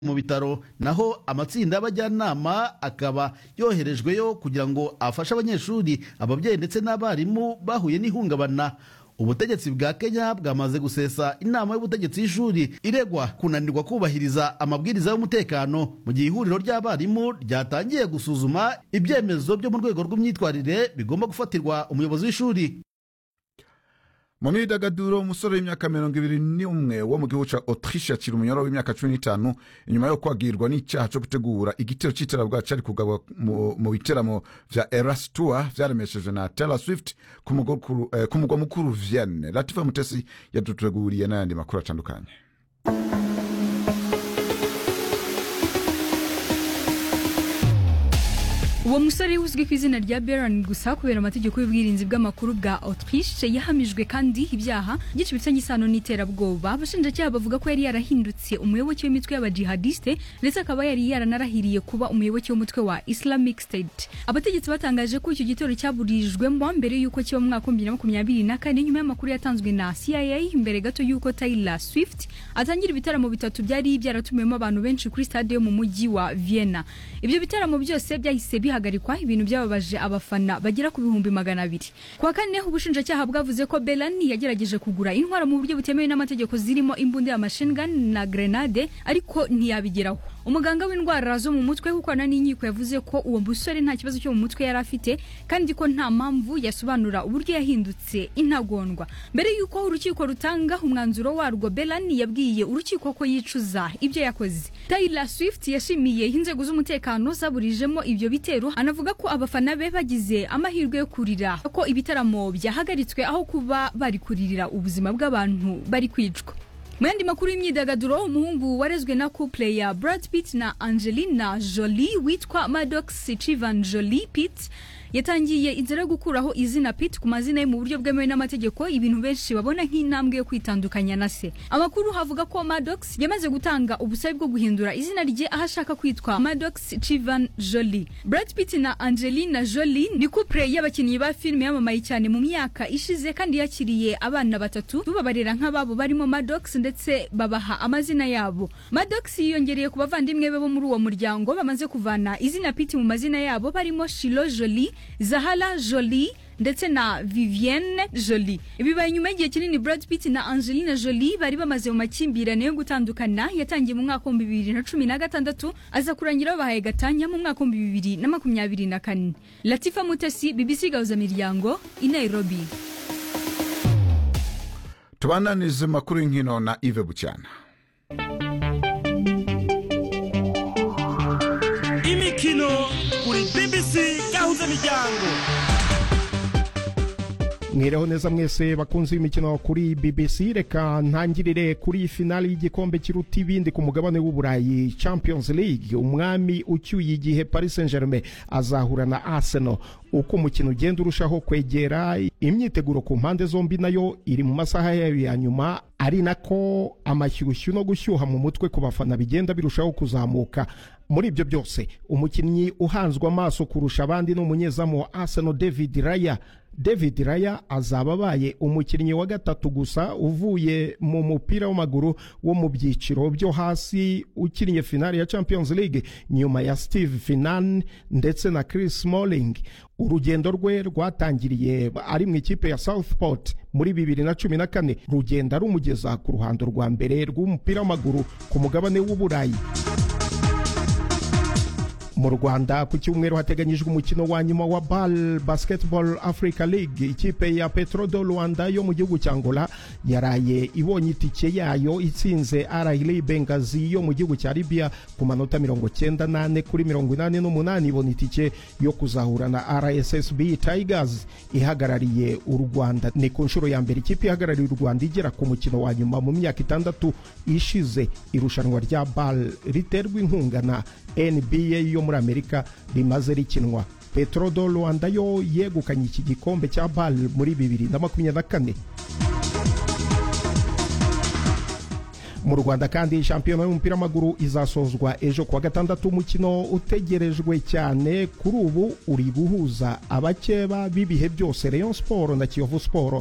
mu bitaro naho amatsinda y'abajyanama akaba yoherejweyo kugira ngo afashe abanyeshuri ababyeyi ndetse n'abarimu bahuye n'ihungabana ubutegetsi bwa kenya bwamaze gusesa inama y'ubutegetsi y'ishuri iregwa kunanirwa kubahiriza amabwiriza y'umutekano mu gihe ihuriro ry'abarimu ryatangiye gusuzuma ibyemezo byo mu rwego rw'imyitwarire bigomba gufatirwa umuyobozi w'ishuri mu myidagaduro umusore w'imyaka mirongo ibiri n'umwe wo mu gihugu ca autriche akiri umunyoro w'imyaka cumi n'itanu inyuma yo kwagirwa n'icyaha co gutegura igitero c'iterabwoba cari kugabwa mu mu biteramo vya eras tour vyaremeshejwe na taylor swift ku mugwa mukuru- eh, ku mugwa mukuru vienne latifa mutesi yaduteguriye n'ayandi makuru atandukanye uwo musore uzwi ku izina rya beran gusa kubera amategeko y'ubwirinzi bw'amakuru bwa autriche yahamijwe kandi ibyaha byinshi bifitanye isano n'iterabwoba abashinjacyaha bavuga ko yari yarahindutse umuyoboke w'imitwe y'abajihadiste ndetse akaba yari yaranarahiriye kuba umuyoboke w'umutwe wa islamic state abategetsi batangaje ko icyo gitero cyaburijwemo mbere y'uko kiba mu mwaka w'ibihumbi bibiri na makumyabiri na kane nyuma y'amakuru yatanzwe na cia mbere gato y'uko taylor swift atangira ibitaramo bitatu byari byaratumiwemo abantu benshi kuri stade yo mu mujyi wa vienna ibyo bitaramo byose byahise bihagarikwa ibintu byababaje abafana bagera ku bihumbi magana abiri ku wa kane ubushinjacyaha bwavuze ko belani yagerageje kugura intwaro mu buryo butemewe n'amategeko zirimo imbunda ya machine gun na grenade ariko ntiyabigeraho umuganga w'indwara zo mu mutwe ukorana n'inkiko yavuze ko uwo musore nta kibazo cyo mu mutwe yari afite kandi ko nta mpamvu yasobanura uburyo yahindutse intagondwa mbere y'uko urukiko rutanga umwanzuro warwo belani yabwiye urukiko ko yicuza ibyo yakoze taylor swift yashimiye inzego z'umutekano zaburijemo ibyo bitero anavuga ko abafana be bagize amahirwe yo kurira ko ibitaramo byahagaritswe aho kuba bari kuririra ubuzima bw'abantu bari kwicwa mu yandi makuru y'imyidagaduro umuhungu warezwe na couple ya Brad Pitt na Angelina Jolie witwa Maddox Chivan Jolie Pitt yatangiye inzira yo gukuraho izina Pitt ku mazina ye mu buryo bwemewe n'amategeko ibintu benshi babona nk'intambwe yo kwitandukanya na se amakuru havuga ko Maddox yamaze gutanga ubusabe bwo guhindura izina rye aho ashaka kwitwa Maddox Chivan Jolie Brad Pitt na Angelina Jolie ni couple y'abakinnyi ba filime yamamaye cyane mu myaka ishize kandi yakiriye abana batatu tubabarira nk'ababo barimo Maddox ndetse babaha amazina yabo Maddox yiyongereye ku bavandimwe be bo muri uwo muryango bamaze kuvana izina Pitt mu mazina yabo barimo Shiloh Jolie Zahala Jolie ndetse na Vivienne Jolie bibaye nyuma y'igihe kinini Brad Pitt na Angelina Jolie bari bamaze mu makimbirane yo gutandukana yatangiye mu mwaka w'ibihumbi bibiri na cumi na gatandatu aza kurangira babaye gatanya mu mwaka w'ibihumbi bibiri na makumyabiri na kane Latifa Mutesi BBC Gahuza Miryango i Nairobi tubananize makuru y'inkino na ive bucyana imikino kuri bbc gahuza miryango mwireho neza mwese bakunze imikino kuri bbc reka ntangirire kuri finali y'igikombe kiruta ibindi ku mugabane w'uburayi champions league umwami ucyuye igihe paris saint germain azahura na arsenal uko umukino ugenda urushaho kwegera imyiteguro ku mpande zombi nayo iri mu masaha yayo ya nyuma ari nako amashyushyu no gushyuha mu mutwe ku bafana bigenda birushaho kuzamuka muri ibyo byose umukinnyi uhanzwe amaso kurusha abandi ni umunyezamu wa arsenal david raya david raya azaba abaye umukinnyi wa gatatu gusa uvuye mu mupira w'amaguru wo mu byiciro byo hasi ukiniye finali ya champions league nyuma ya steve finan ndetse na chris smalling urugendo rwe rwatangiriye ari mu ikipe ya southport muri bibiri na cumi na kane rugenda rumugeza ku ruhando rwa mbere rw'umupira w'amaguru ku mugabane w'uburayi mu rwanda ku cyumweru hateganyijwe umukino wa nyuma wa bal basketball africa league ikipe ya petro do rwanda yo mu gihugu cya angola yaraye ibonye itike yayo itsinze arahili bengazi yo mu gihugu cya libya ku manota mirongo cyenda n'ane kuri mirongo inani n'umunani ibona itike yo kuzahura na rssb tigers ihagarariye u rwanda ni ku nshuro ya mbere ikipe ihagarariye u rwanda igera ku mukino wa nyuma mu myaka itandatu ishize irushanwa rya bal riterwa inkunga na nba yo muri amerika rimaze rikinwa petro do rwanda yo yegukanye iki gikombe cya bal muri bibiri na makumyabiri na kane mu rwanda kandi shampiyona y'umupira w'amaguru izasozwa ejo kuwa gatandatu umukino utegerejwe cyane kuri ubu uri guhuza abakeba b'ibihe byose rayon siporo na kiyovu siporo